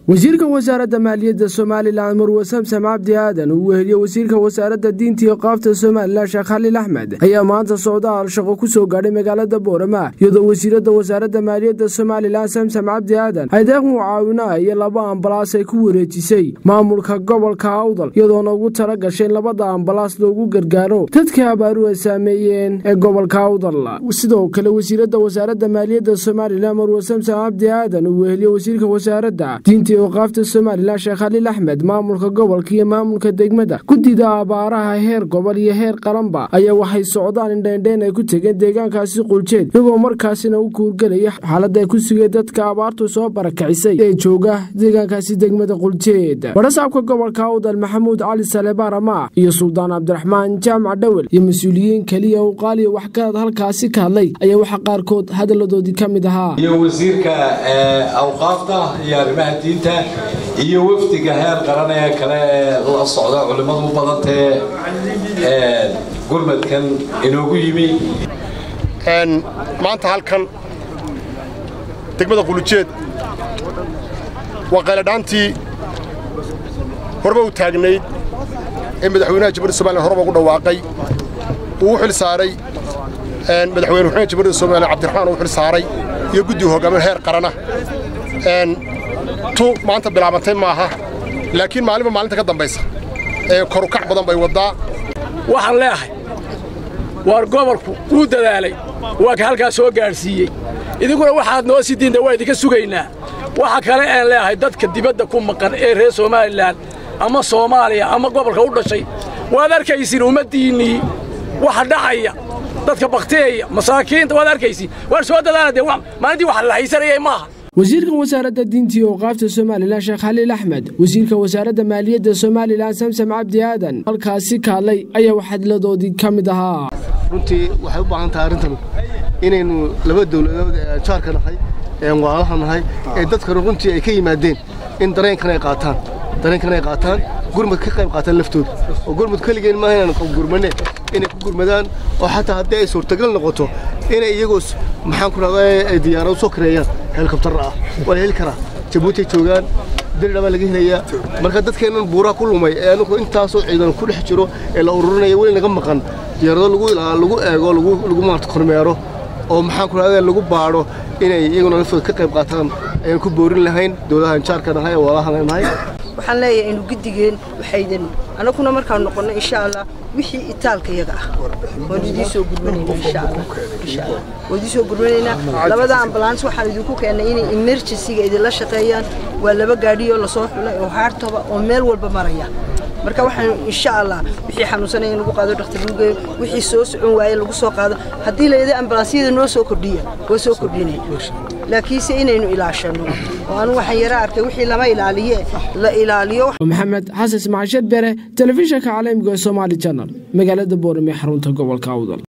wasiirka wasaaradda maaliyadda somalilan marwe samsam cabdi aadan uu weheliye wasiirka wasaaradda diinta iyo qaafta somalilan sheekh khaliil axmed ayaa maanta socdaal shaqo ku soo gaadhay magaalada boorama iyadoo wasiiradda wasaaradda maaliyadda somalilan samsam cabdi aadan ay deeq mucaawina iyo laba ambalaas ay ku wareejisay maamulka gobolka awdal iyadoona ugu tala gashay in labada ambalaas loogu gargaaro dadka abaaru ay saameeyeen ee gobolka awdal sidoo kale wasiiradda wasaaradda maaliyadda somalilan marwe samsam cabdi aadan uu weheliye wasiirka wasaaradda diinta qaafta somalilan sheekh khaliil axmed maamulka gobolka iyo maamulka degmada guddida abaaraha heer gobol iyo heer qaranba ayaa waxay socdaan indheendheen ay ku tegeen deegaankaasi quljeed iyagoo markaasina u kuurgelaya xaalada ay ku sugeen dadka abaartu soo barakacisay ee jooga deegaankaasi degmada quljeed barasaabka gobolka awdal maxamuud cali salebaar amaah iyo suldaan cabdiraxmaan jaamac dhowel iyo mas-uuliyiin keliya uqaaliya waxgarad halkaasi ka hadlay ayaa waxaa qaarkood hadalladoodii ka mid ahaa iyo wasiirka awqaafta iyo arrimaha diinta iyo wafdiga heer qaran ee kale ee la socda culimmadu u badantee gurmadkan inoogu yimi maanta halkan degmada qulujeed waa qayladhaantii horba u taagnayd ee madaxweynaha jamhuuriyadda somalilan horba ugu dhawaaqay uu u xil saaray madaxweyne wuxuuna jamhuuriyadda somalilan cabdiraxmaan uu xil saaray iyo guddiga hoggaamin heer qarana tu maanta bilaabantay maaha laakiin maalinba maalinta ka dambaysa ee korukac badan bay waddaa waxaan leeahay waar gobolku wuu dadaalay waa ka halkaas soo gaadhsiiyey idinkuna waxaad noo sii diinta waa idinka sugaynaa waxa kale aan leeahay dadka dibadda ku maqan ee reer somalilan ama soomaaliya ama gobolka u dhashay waad arkaysiin ummaddiinnii waxa dhacaya dadka baktiyaya masaakiinta waad arkaysiin waar soo dadaala dee maalintii wax la haysanayay maaha wasiirka wasaaradda diinta iyo awqaafta somalilan sheekh khaliil axmed wasiirka wasaaradda maaliyadda somalilan samsam cabdi aadan halkaasi ka hadlay ayaa waxadladoodii ka mid ahaa runtii waxay u baahan tahay arrintanu inaynu laba dawladood ee jaarka nahay ee walaalaha nahay ee dadkanu runtii ay ka yimaadeen in dareenkan ay qaataan dareenkan ay qaataan gurmad ka qayb qaataan laftooda oo gurmad keligeen maaha inaan gurmane inay ku gurmadaan oo xataa haddii ay suurtagal noqoto inay iyagoo maxaan ku rahdaa ay diyaarado soo kareeyaan helikobtarra ah waa la heli karaa jabuutay joogaan dirdha baa laga helayaa marka dadkeennan buuraha ku lumay ee anugu intaasoo ciidan ku dhex jiro ee la ururinaya weli naga maqan diyaarado lagu eego lagu maarta kormeero oo maxaan ku rahdaa lagu baadho inay iyaguna laftooda ka qayb qaataan ayaan ku boorin lahayn dowladahan jaarka nahay ee walaalahan nahay waxaan leeyahay inu guddigeen waxaydan annaguna markaan noqonno insha allah wixii itaalka yaga ah waan idiin soo gurmanayna insha allah insha allah waan idiin soo gurmanaynaa labada ambulance waxaan idinku keennay inay emergency-ga idinla shaqeeyaan waa laba gaadhiyoo lasoo xulay oo haartoba oo meel walba maraya marka waxaan insha allah wixii xanuunsanaya in lagu qaado dhakhtar lagu geeyo wixii soo socon waaye lagu soo qaado haddii layidhi ambulansyada noo soo kordhiya waa soo kordhinay laakiinse inaynu ilaashano oo anu waxaan yara arkay wixii lama ilaaliye la ilaaliyo maxamed xasan ismaashad bere telefishinka caalamiga ee somaali janal magaalada boorame xarunta gobolka awdal